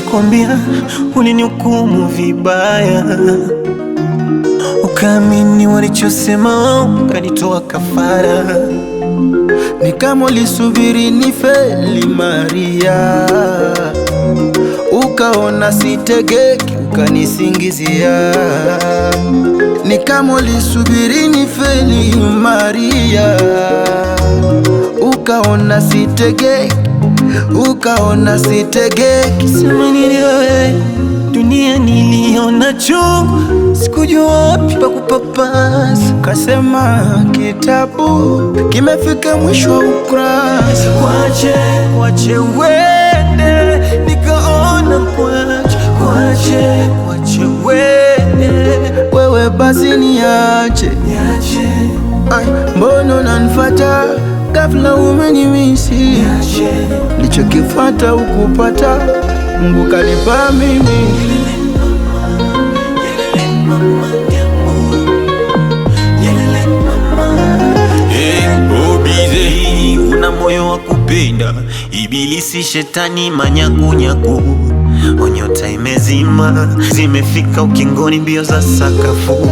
Nilikwambia ulinihukumu vibaya, ukaamini walichosema, ukanitoa kafara. Ni kama ulisubiri nifeli Maria, ukaona sitegeki, ukanisingizia. Ni kama ulisubiri nifeli Maria, ukaona sitegeki, ukaona sitegeki. Sema nini wewe, dunia niliona chungu, sikujua wapi pa kupapasa. Kasema kitabu kimefika mwisho wa ukurasa. Kwache, kwache uende, nikaona kwache, kwache, kwache uende, Wewe basi niache, niache, Ay, mbona unanifuata ghafla, umenimisi niache. Nilichokifata ukupata, Mungu kanipa mimi. Obize, una moyo wa kupenda, ibilisi shetani manyakunyaku, onyota imezima, zimefika ukingoni, mbio za sakafu.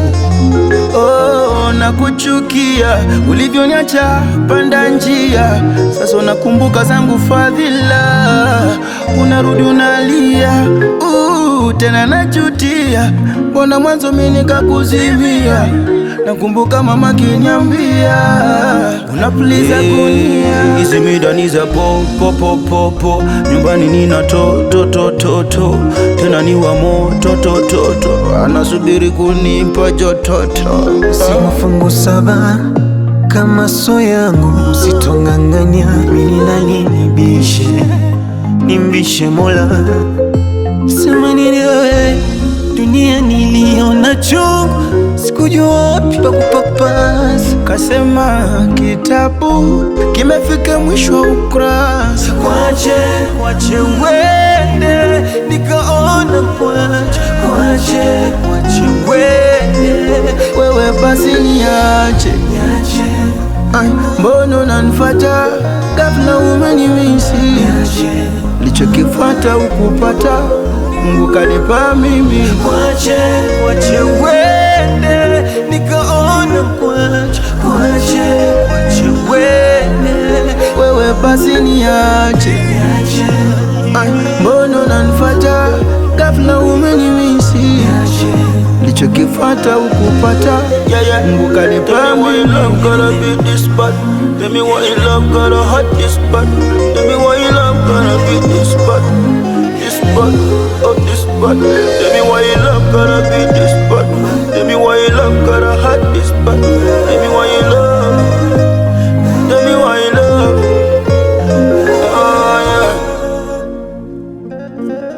Oh, nakuchukia ulivyoniacha panda njia, sasa unakumbuka zangu fadhila, unarudi unalia, uh, tena najutia, mbona mwanzo mimi nikakuzimia. Nakumbuka mama kiniambia unapuliza kunia, hizi midani za po po po po po, nyumbani nina to to to to to, tena ni wa moto to to to, anasubiri kunipa jototo. Si mafungu saba kama so yangu, usitonganganya mimi nani nibishe, nimbishe Mola. Sema nini wewe, dunia niliona chungu, sikujua wapi pa kupapasa. Kasema kitabu kimefika mwisho wa ukurasa. Kwache, kwache uende, nikaona kwache, kwache, kwache uende, Wewe basi niache, niache, Ay, mbona unanifuata ghafla, umenimisi niache. Nilichokifata ukupata, Mungu kanipa mimi. Kwache, kwache uende, nikaona kwache, kwache, kwache uende, Wewe basi niache, niache, Ay, mbona unanifuata ghafla, umenimisi niache. Nilichokifata ukupata, Mungu kanipa mimi. love gotta be this bad? Tell me why your love gotta hurt this bad? Tell me why your love gotta be this bad? This bad, oh this bad. Tell me why your love gotta be this bad? Tell me why your love gotta hurt this bad? Tell me why your love. Tell me why your love. Oh yeah.